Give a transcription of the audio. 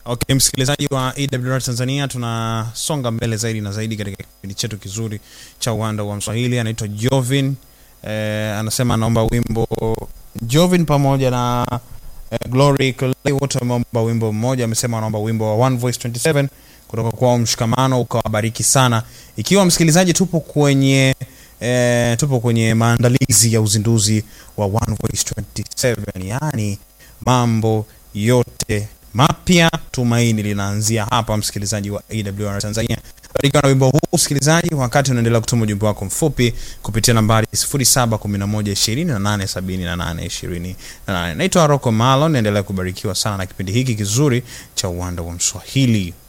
Okay, msikilizaji wa AWR Tanzania, tunasonga mbele zaidi na zaidi katika kipindi chetu kizuri cha uwanda wa Mswahili. Anaitwa Jovin eh, anasema anaomba wimbo Jovin pamoja na eh, Glory Clay, wote wameomba wimbo mmoja. Amesema anaomba wimbo wa One Voice 27 kutoka kwao Mshikamano, ukawabariki sana. Ikiwa msikilizaji, tupo kwenye eh, tupo kwenye maandalizi ya uzinduzi wa One Voice 27, yaani mambo yote mapya tumaini linaanzia hapa msikilizaji wa awr tanzania barikiwa na wimbo huu msikilizaji wakati unaendelea kutuma ujumbe wako mfupi kupitia nambari 711287828 naitwa roko malo naendelea kubarikiwa sana na kipindi hiki kizuri cha uwanda wa mswahili